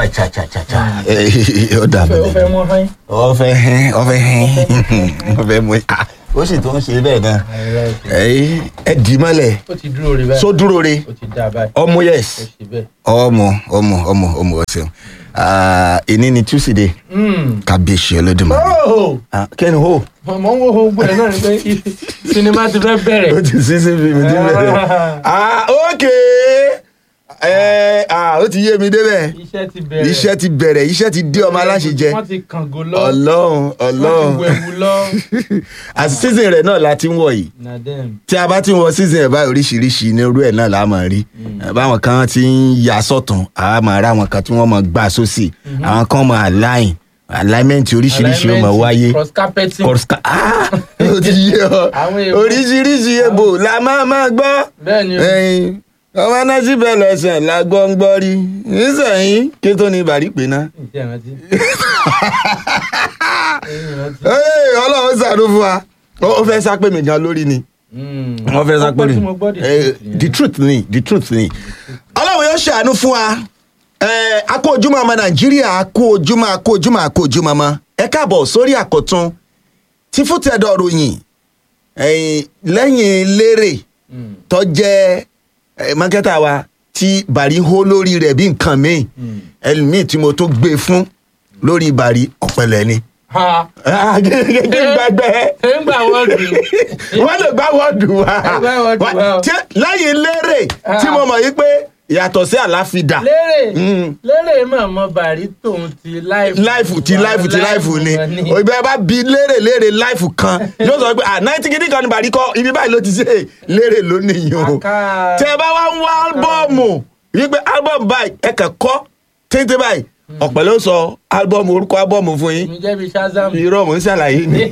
cha cha cha cha cha ó dà ó bẹ́ẹ̀ fẹ́ mọ́ hán. ọfẹ hẹn ọfẹ hẹn ọfẹ mú ah ó sì tó ń ṣe bẹ́ẹ̀ náà ẹ ẹ dì í mọ́lẹ̀ ó ti dúró rí báyìí. só dúró re ó ti dá báyìí. ọmọ ó yes ṣe bẹ́ẹ̀. ọmọ ọmọ ọmọ ọmọ ọsẹun èní ni tuesday Mm. kábíyèsí olódùmarè Oh! Ah, kẹ́ni hó mọ̀ ń wo gbogbo ẹ̀ náà ni pé sinimá ti fẹ́ bẹ̀rẹ̀. ó ti sí sí fíìmù tí bẹ̀rẹ̀ ah ok ẹ ah ó ti yé mi débẹ̀ iṣẹ́ ti bẹ̀rẹ̀. iṣẹ́ ti bẹ̀rẹ̀ iṣẹ́ ti dé ọmọ aláṣẹ jẹ wọ́n ti kàngó lọ. ọlọ́run wọ́n ti ọlọ́run wẹ̀wù lọ. àti season rẹ̀ náà la ti ń wọ̀ yìí na dem. tí a bá ti ń wọ season ẹ̀ báyìí oríṣiríṣi ní irú ẹ̀ náà la máa rí báwọn kan ti ń ya sọ̀tún àwa máa rá àwọn kan tí wọ́n máa gbà sósì àwọn kan máa align alignment oríṣiríṣi ó máa wáyé cross carpeting. kọ̀ọ̀ská ah ó ti yé ọ Àwọn èèbó. oríṣiríṣi èbò la máa máa gbọ́ bẹ́ẹ̀ ni o. ẹyin ọmọ náà síbẹ̀ lọ́sẹ̀ la gbọ́ ń gbọ́ rí nísìnyí kí tó ní ìbàrí pé ná. ǹjẹ́ ìrántí. Ẹ̀yin ìrántí. Ee, ọlọ́run ṣàánú fún wa ó ó fẹ́ sá pé mi gan lórí ni Mm. wọ́n fẹ́ sá pé Ọgbọ́n mi tí mo gbọ́ dì Eh, sí ti the yẹn. truth ni the truth ni ọlọ́run yóò ṣàánú fún wa Eh, a kú ojúmọ́ ọmọ nàìjíríà a kú ojúmọ́ a kú ojúmọ́ a kú ojúmọ́ ọmọ ẹ káàbọ̀ sórí àkọ́tún tí fútẹ́dọ̀ ròyìn Eh, lẹ́yìn lérè Mm. tó jẹ́ eh, mákẹ́tà wa tí bàrí hó lórí rẹ̀ bí nǹkan míì Mm. ẹlòmíì tí mo tó gbé fún lórí bàrí ọ̀pẹ̀lẹ̀ ni. ha Ah, gẹ́gẹ́ gbàgbẹ́ ṣé ń gbà wọ́n dùn. wọ́n lè gbá wọ́ọ̀dù wa Ẹ gbá wọ́ọ̀dù wa o. Tí- lẹ́yìn lérè tí mo mọ̀ yí pé yàtọ̀ sí àláfídà lérè Mm. lérè mọ̀mọ́ bàrí tòun ti láìfù. láìfù tí láìfù tí láìfù ni òbí ẹ bá bi lérè lérè láìfù kan yóò sọ pé à náìtì kìíní kan ní bàrí kọ ibi báyìí ló ti ṣe lérè lónìí o Àká- tẹ bá wá ń wá álbọ́ọ̀mù wípé álbọ́ọ̀mù báyìí ẹ kàn kọ́ téńté báyìí ọ̀pẹ̀ ló sọ álbọ́ọ̀mù orúkọ álbọ́ọ̀mù fún yín mi jẹ́ bí shazam. irọ́ mò ń ṣàlàyé ni.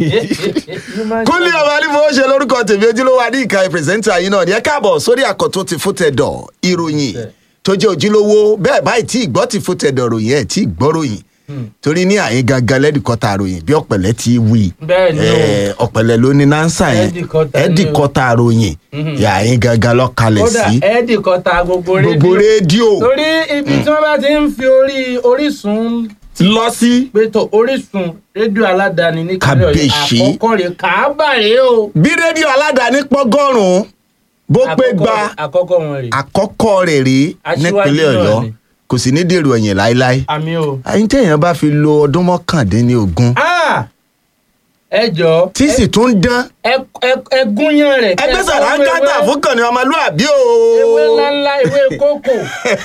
kúnlé ọmọ anífowó ṣe lórúkọ tèmi ojúlówó adíǹkà pírẹsẹńtà yìí náà ní ẹ káàbọ̀ sórí àkọ́tún ti fútẹ̀dọ̀ ìròyìn tó jẹ́ ojúlówó bẹ́ẹ̀ báyìí tí ìgbọ́ ti fútẹ̀dọ̀ ròyìn ẹ̀ tí ìgbọ́ ròyìn torí ní àyín gangan lẹ́dìkọ́ta ròyìn bí ọ̀pẹ̀lẹ̀ ti wí bẹ́ẹ̀ ni o. Eh, ọ̀pẹ̀lẹ̀ ló ní nánsà yẹn Ẹ̀dìkọta ni o. ẹ̀dìkọ́ta ròyìn àyín gangan lọ́kalẹ̀ kódà sí ẹ́ẹ̀dì kan ta gbogbo gbogbo rédíò torí ibi tí wọ́n bá ti ń fi orí orísun lọ sí pétọ orísun rédíò aládàáni ní kílẹ̀ ọ̀yọ́ Kàbèṣí. àkọ́kọ́ rẹ̀ kàábà rèé o. bí rédíò aládàáni pọ́gọ́rùn-ún bó pé Àkọ́kọ́- gba àkọ́kọ́ wọn rèé. àkọ́kọ́ rẹ̀ rí Aṣíwájú nípínlẹ̀ náà ọ̀yọ́ ni. kò sì ní dèrò ẹ̀yìn láéláé àmì o. àyín téèyàn bá fi lo ọdún mọ́kàndínlógún Ah! ẹ jọ tí sì tún dán ẹ gúnyán rẹ̀. ẹgbẹ́ kẹ́ sàránkátà ewé- fún kànní ọmọlúàbí o ewé ńláńlá ewé kókò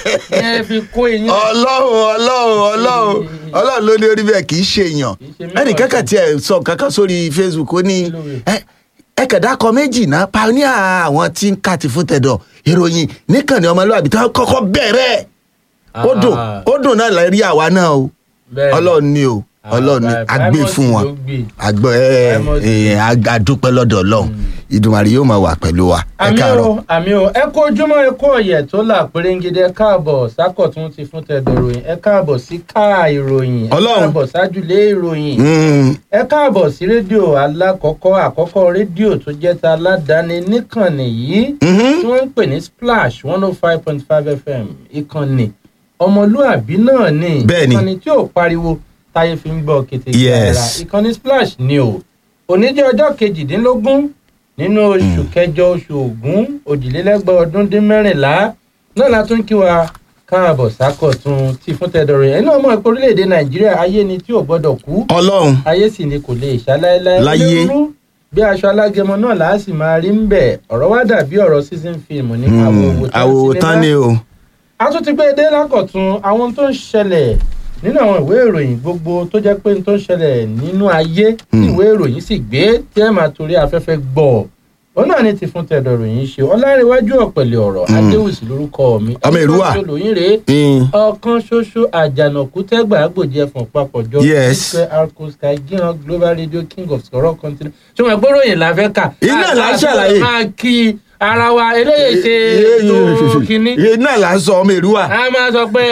ẹ fi kó eyín. ọlọ́run ọlọ́run ọlọ́run ọlọ́run ló ní orí bẹ́ẹ̀ kì í ṣe èèyàn Kì í ṣe mẹ́wàá ẹnì kankan tiẹ̀ sọ kankan sórí facebook ó ní Kí ló wí? ẹ ẹ kẹ̀dá kọ méjì náà pioneer àwọn tí ń ká ti fún tẹ̀dọ̀ ìròyìn níkànnì ọmọlúàbí tó kọ́kọ́ bẹ̀rẹ̀ ó dùn Ah. ó dùn náà lè rí àwa náà o Bẹ́ẹ̀ ni. ọlọ́run ni o Ah, ọlọ́run ni Pri- agbé Primus fún wọn ló gbé. àgbọ̀ ẹ Primus. ẹ adúpẹ́ lọ́dọ̀ ọlọ́run ìdùnmọ̀rì yóò máa wà pẹ̀lú wa ẹ àmì káàárọ̀. o àmì o ẹ kó ojúmọ́ ẹ kó ọ̀yẹ̀ tó là pérégede ẹ káàbọ̀ sákọ̀tún ti fún tẹ̀dọ̀ ìròyìn ẹ káàbọ̀ sí káà ìròyìn ẹ Ọlọ́run. káàbọ̀ sájúlé ìròyìn Mm, ẹ káàbọ̀ sí rédíò alákọ̀ọ́kọ́ àkọ́kọ́ rédíò tó jẹ́ ta aládàáni níkànnì yìí mhm. tí wọ́n ń pè ní splash one oh five point five fm ìkànnì ọmọlúàbí náà ni Bẹ́ẹ̀ni. ìkànnì tí ò pariwo táyé fi ń gbọ́ kété Yes. ìkànnì splash ni o òní jẹ́ ọjọ́ kejìdínlógún nínú oṣù kẹjọ oṣù ògún òjìlélẹ́gbẹ̀ ọdún dín mẹ́rìnlá náà la tún kí wa káàbọ̀ sákọ̀tún tí fún tẹ̀dọ̀rọ̀ yẹn náà mọ̀ pé orílẹ̀-èdè nàìjíríà ayé ni tí ò gbọ́dọ̀ kú ọlọ́run ayé sì ni kò lè ṣaláìláì Láyé. onírúurú bí aṣọ alágẹmọ náà là á sì máa rí ń bẹ ọ̀rọ̀ wá dàbí ọ̀rọ̀ season film ní Mm, àwòtán ni o. a tún ti gbé e dé lákọ̀tún àwọn tó ń ṣẹlẹ̀ nínú àwọn ìwé ìròyìn gbogbo tó jẹ́ pé n tó ń ṣẹlẹ̀ nínú ayé tí Mm. ìwé ìròyìn sì gbé tí ẹ máa torí afẹ́fẹ́ gbọ́ òun náà ni ti fún tẹ̀dọ̀ ròyìn ṣe ọlárẹ̀wájú ọ̀pẹ̀lẹ̀ ọ̀rọ̀ Mm. adéwùsì lórúkọ mi Ọmọ Èrúwà. ẹni tó lóyún rèé Mm, ọ̀kan ṣoṣo àjànàkú tẹ́gbà àgbòjì ẹ̀fọ̀n papọ̀jọ Yes. ìfẹ́ arco sky gíran global radio king of sọ̀rọ̀ continent tí wọ́n gbọ́dọ̀ yìí la fẹ́ kà. Iná là ń Àti ṣàlàyé. máa kí ara wa eléyìí ṣe ètò kínní. iye náà là ń sọ ọmọ èrúwà a máa sọ pé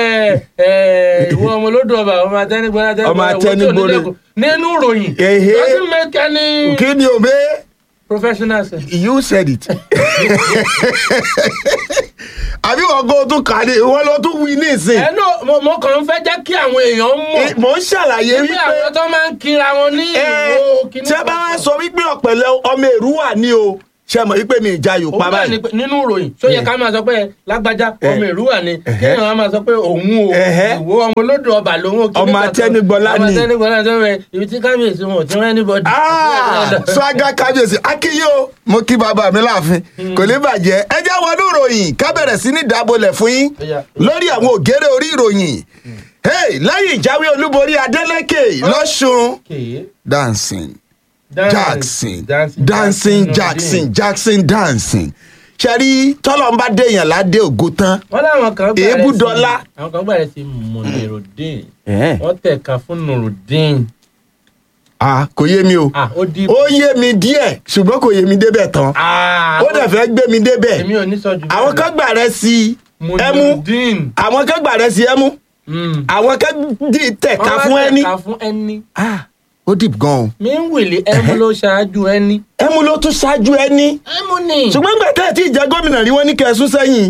ẹ ìwọ ọmọ olódò ọba ọmọ atẹnigbọrẹ Ọmọ atẹnigbọrẹ. nínú ìròyìn Ehe. doesn't make any kí ni òbí professional sir. you said it. àbí wọn kó tún kà ní ìwọ ló tún wí ní ìsìn. ẹ náà mo mo kàn ń fẹ́ jẹ́ kí àwọn èèyàn mọ̀ mò ń ṣàlàyé bí wípé àwọn tó máa ń kira wọn ní ẹ ìwò kíní. tí a bá wá sọ wípé ọ̀pẹ̀lẹ̀ ọmọ èrúwà ni o ṣe mọ̀ wípé mi ìjà yóò pa òun náà ni báyìí. pé nínú ìròyìn tó yẹ ká máa sọ pé lágbájá ọmọ ìrúwà ni Ẹ̀hẹ́. kéèyàn á máa sọ pé òun o Ẹ̀hẹ́. ìwò ọmọ olódò ọba lòun ò kíní Ọmọ kankan. Atẹnigbọlá ọmọ ni. Atẹnigbọlá tó rẹ ibi tí kábíyèsí wọn ò ti rẹ́ anybody. Ah, swaga kábíyèsí akíyé o mo kí bàbá mi láàfin kò ní bàjẹ́ ẹ jẹ́ wọnú ìròyìn ká bẹ̀rẹ̀ sí ní dábòlẹ̀ fún yín Ó yá. lórí àwọn ògèrè orí ìròyìn Hey, lẹ́yìn ìjáwé olúborí Adeleke lọ́sùn Okay. dancing Dancing, Jackson dancing Jackson Jackson dancing ṣẹ́rí tọ́lọ́ ń bá déèyàn ládé ògo tán wọ́n láwọn kan gbàrẹ́ Èébú sí dọ́là. àwọn kan gbàrẹ́ sí Munirudeen wọ́n tẹ̀ka fún Nurudeen ah kò yé mi o ah ó di. ó yé mi díẹ̀ ṣùgbọ́n kò yé mi débẹ̀ tán ah ó dẹ̀ fẹ́ gbé mi débẹ̀ èmi ò ní sọ jù àwọn kan gbà rẹ sí ẹmu Munirudeen. àwọn kan gbà rẹ sí ẹmu Mm. àwọn kan dì tẹ̀ka Wọ́n fún wá ẹni tẹ̀ka fún ẹni. ah ó dìp gan o mi ń wèlé ẹmu ló ṣáájú ẹni. ẹmu ló tún ṣáájú ẹni ẹmu ni. ṣùgbọ́n nígbà tẹ́ ẹ̀ tí ì jẹ́ gómìnà rí wọ́n ní kẹsùn sẹ́yìn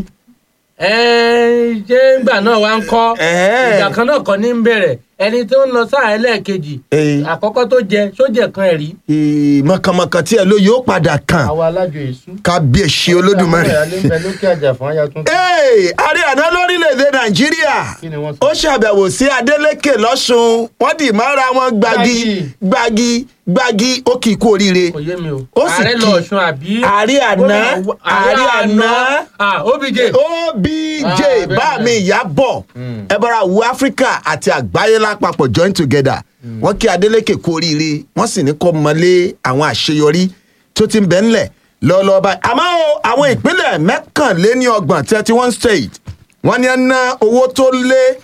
ẹ ṣé ìgbà náà wá ń kọ́ Ẹ̀ẹ́. ìgbà kan náà kọ́ ní ń bẹ̀rẹ̀ ẹni tó ń lọ sáà ẹlẹ́ẹ̀kejì Ee. àkọ́kọ́ tó jẹ sójẹ kan ẹ̀ rí Ee, mọ̀kànmọ̀kàn tí ẹ ló yóò padà kàn àwọn alájọ èṣù. kábíyèsí olódùmarè. àwọn ìyáálé ń bẹ lókè àjà fún aya tuntun. Ee, ààrẹ àná lórílẹ̀‐èdè nàìjíríà Kí ni wọ́n sọ? ó ṣàbẹ̀wò sí adeleke lọ́sùn wọ́n dì mọ́ra wọn gbagi gbagi gbagi ó kì í kú oríire. kò yé mi o. Ó sì ààrẹ kí- lọ ọ̀ṣun àbí. ààrẹ àná ààrẹ àná ah obj. obj Ah, bẹ́ẹ̀ bá mi ìyá bọ̀ Mm. ẹ bọ́ra wo áfíríkà àti àgbáyé lápapọ̀ join together wọ́n kí adeleke kú oríire wọ́n sì ní kó mọlé àwọn àṣeyọrí tó ti ń bẹ ńlẹ̀ lọ́ọ́lọ́ọ́ báyìí àmọ́ o, àwọn ìpínlẹ̀ mẹ́kànléní ọgbọ̀n thirty one state wọ́n ní ẹ ná owó tó lé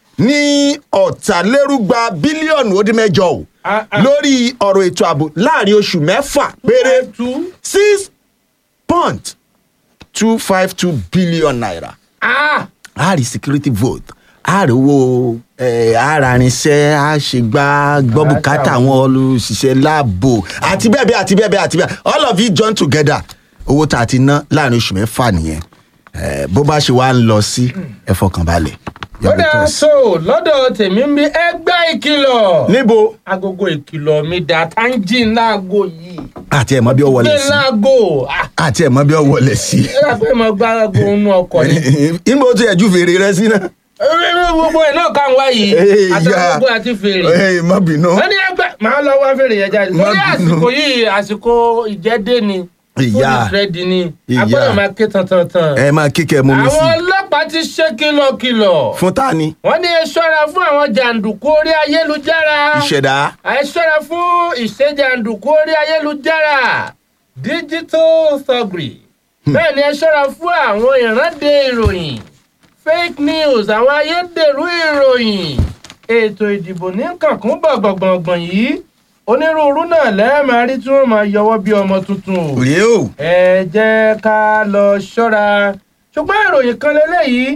ní ọ̀tàlérúgba bílíọ̀nù ó dín mẹ́jọ o Ah, ah. lórí ọ̀rọ̀ ètò ààbò láàrin oṣù mẹ́fà péré tú. six point two five two billion naira ah a rí security vote a rí owó ararinṣẹ́ a ṣe gbá gbọ́ bùkátà àwọn olùṣiṣẹ́ láàbò àti bẹ́ẹ̀ bẹ́ẹ̀ àti bẹ́ẹ̀ bẹ́ẹ̀ àti bẹ́ẹ̀ all of it join together owó tá a ti ná láàrin oṣù mẹ́fà nìyẹn Eh, bó bá ṣe wá ń lọ sí ẹ fọkàn balẹ̀. ó dáa so lọ́dọ̀ tèmi ń bí ẹgbẹ́ ìkìlọ̀. níbo agogo ìkìlọ̀ mi dà táǹjì láago yìí. àti ẹ̀ mọ́ bí ó wọlé gbé sí láago. ah àti ẹ̀ mọ́ bí ó wọlé sí. ẹ rà pé mo gbá aago inú ọkọ̀ ni. níbo tí ẹ̀ ju fèrè rẹ sí náà. ewé gbogbo ẹ̀ náà kàn wá yìí. Hey, àti ya. gbogbo àti fèrè. Ẹ má bínú. wọ́n ní ẹgbẹ́ màá lọ wá fèrè yẹn jáde. Má lórí bínú. àsìkò yìí àsìkò ìjẹ́dé ni. Ìyá. fún ìfẹ́dì ni. Ìyá. agbọ́dọ̀ máa ké tantan. ẹ máa kíkẹ́ mú mi sí. àwọn ọlọ́pàá ti ṣe kìlọ̀kìlọ̀. fún ta ni. wọ́n ní ẹ ṣọ́ra fún àwọn jàǹdùkú orí ayélujára. ìṣẹ̀dá. ẹ ṣọ́ra fún ìṣèjàǹdùkú orí ayélujára digital thuggery bẹ́ẹ̀ ni ẹ ṣọ́ra fún àwọn ìrande ìròyìn fake news àwọn ayédèrú ìròyìn ètò ìdìbò ní kàkún gbọ̀ngbọ̀ngbọ̀n yìí onírúurú náà lẹ́ẹ̀máa rí tí wọ́n máa yọwọ́ bí ọmọ tuntun o rèé o. ẹ jẹ́ ká lọ ṣọ́ra ṣùgbọ́n ìròyìn kan lélẹ́yìí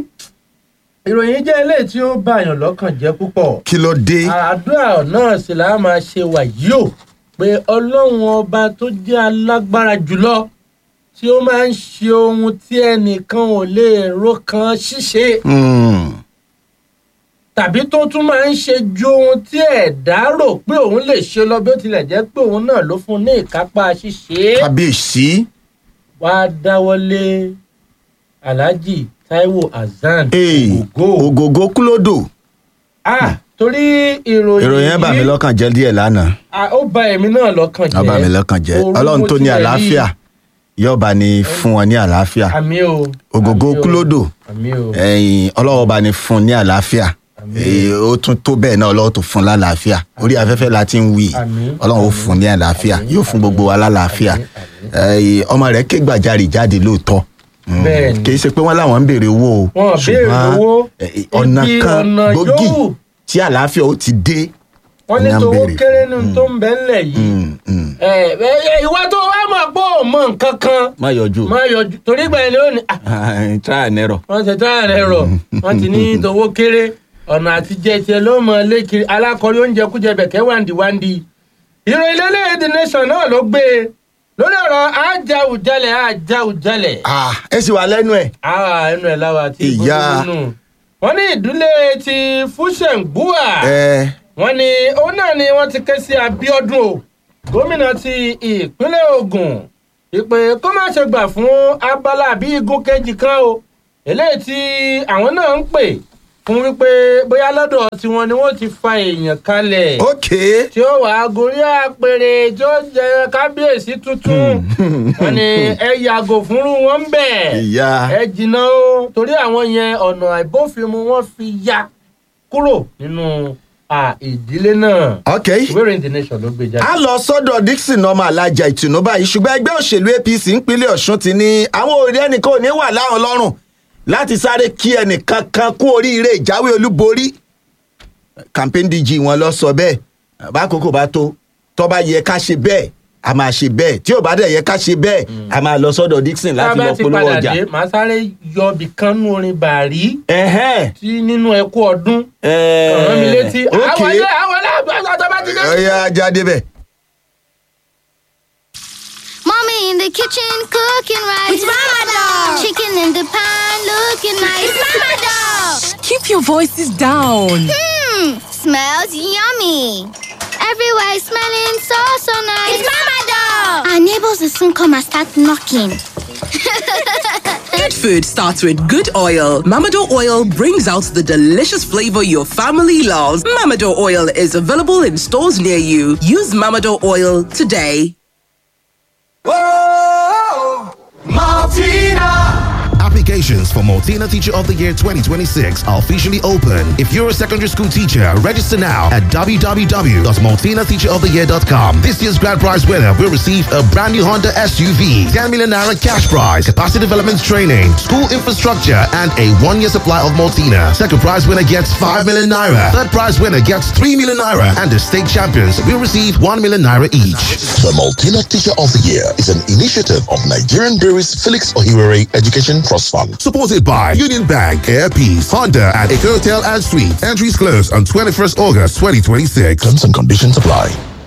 ìròyìn jẹ́ eléyìí tí ó bàyàn lọ́kàn jẹ́ púpọ̀ kí ló dé. àdúrà náà sì là á máa ṣe wà yìí o pé ọlọ́run ọba tó jẹ́ alágbára jùlọ tí ó máa ń ṣe ohun tí ẹnìkan ò lè ro kan ṣíṣe Hmm. tàbí tó tún máa ń ṣe ju ohun tí ẹ̀dá rò pé òun lè ṣe lọ bí ó tilẹ̀ jẹ́ pé òun náà ló fún un ní ìkápá ṣíṣe kábíyèsí. wá dáwọ́lé alhaji taiwo hasan Ee, ògógó ògògó kúlódò. ah torí ìròyìn ìròyìn yẹn bà mí yìí- lọ́kàn jẹ́ díẹ̀ lánàá. Ah, ó bà èmi náà lọ́kàn jẹ́ ó bà mí lọ́kàn jẹ́. Orú ọlọ́run mo tó ní tilẹ̀ rí. àlàáfíà yóò bá ní fún wọn ní àlàáfíà. àmì o ògògó àmì o, kúlódò. àmì o ẹ̀yìn ọlọ́wọ́ bá ní fún ní àlàáfíà. Èyí, ó tún tó bẹ́ẹ̀ náà ọlọ́wọ́ tó fún lálàáfíà. orí afẹ́fẹ́ la ti ń wí. Àmín. ọlọ́run ó fún ní àlàáfíà Àmín. yóò fún gbogbo wa lálàáfíà. Àmín. Ẹ̀yìn, ọmọ rẹ̀ ké gbàjarì jáde lóòótọ́. Mm. Bẹ́ẹ̀ni. kì í ṣe pé wọ́n láwọn ń béèrè owó o. Wọn ò béèrè ṣùgbọ́n, owó. eh, ọ̀nà Ibi kan ọ̀nà gbòógì yòówù. tí àlàáfíà ó ti dé. wọ́n ní Ní à ń tówó béèrè kéré fún. nínú tó ń bẹ ńlẹ̀ yìí Mm, mm. ẹ ẹ, ìwà tó wá mọ̀ pé ò mọ nǹkan kan má yọjú. má yọjú torí gbà yẹn lónìí ah, try and error. wọ́n ti tán rẹ̀ rọ̀ wọ́n ti ní tówó kéré ọ̀nà àtijẹ́ tiẹ̀ ló mọ̀ lékiri alákọ̀ọ́rí oúnjẹ kújẹ bẹ̀kẹ́ wàǹdí wàǹdí ìròyìn lélẹ́yìn the nation náà ló gbé e lórí ọ̀rọ̀ ajáùjalẹ̀ ajáùjalẹ̀ Ah, ẹ sì wà lẹ́nu ẹ̀. àwa ẹnu ẹ̀ láwa ti Ìyá. gbogbo nù wọ́n ní ìdílé ti fúṣẹ̀ǹgbùwà ẹ wọ́n ní òun náà ni wọ́n ti ké sí abiodun o gómìnà ti ìpínlẹ̀ ogun ìpè kó má ṣe gbà fún abala àbí igun kejì kan o eléyìí tí àwọn náà ń pè fún wípé bóyá lọ́dọ̀ tiwọn ni wọ́n ti fa èèyàn kalẹ̀ ok tí ó wàá gorí àpèrè tí ó jẹ kábíyèsí tuntun wọ́n ní ẹ yàgò fúnrú wọn ń bẹ̀ ìyá ẹ jìnnà o torí àwọn yẹn ọ̀nà àìbófinmu wọn fi ya kúrò nínú à, ìdílé náà ok. ìwé ìròyìn the nation ló gbé jáde. a lọ sọ́dọ̀ dixon ọmọ alájà ìtùnú báyìí ṣùgbọ́n ẹgbẹ́ òṣèlú apc ìpínlẹ̀ ọ̀ṣun ti ní àwọn òrí ẹnìkan ò ní wà láwọn lọ́rùn láti sáré kí ẹnìkan kan kú oríire ìjáwé olúborí campaign dg wọn lọ sọ bẹ́ẹ̀ bákòókò bá tó tó bá yẹ ká ṣe bẹ́ẹ̀ a máa ṣe bẹ́ẹ̀ tí ò bá dẹ̀ yẹ ká ṣe bẹ́ẹ̀ a máa lọ sọ́dọ̀ dixon tá a láti bá lọ ti polówó padà ọjà. dé màá sáré yọ ibì kan nú orin bàrí ẹ̀hẹ́n tí nínú ẹkú ọdún ẹ̀ẹ́ ọ̀rọ̀ mi létí ok àwọn ilé àwọn ilé àgbàgbà tó bá ti dé. ọ̀ya jáde bẹ́ẹ̀. Mommy in the kitchen cooking rice. It's Mama Dog. Chicken in the pan looking nice. It's Mama Dog. Keep your voices down. Hmm, smells yummy. Everywhere is smelling so so nice. It's Mama Dog. Our neighbors will soon come and start knocking. Good food starts with good oil. Mamado oil brings out the delicious flavor your family loves. Mamado oil is available in stores near you. Use Mamado oil today. Applications for Multina Teacher of the Year 2026 are officially open. If you're a secondary school teacher, register now at www.multinateacheroftheyear.com. This year's grand prize winner will receive a brand new Honda SUV, 10 million naira cash prize, capacity development training, school infrastructure, and a one-year supply of Multina. Second prize winner gets 5 million naira. Third prize winner gets 3 million naira. And the state champions will receive 1 million naira each. The Multina Teacher of the Year is an initiative of Nigerian Breweries Felix Ohiwere Education Trust Fund. Supported by Union Bank, Air Peace, Honda, and Eco Hotel and Suites. Entries close on 21st August 2026. Terms and conditions apply.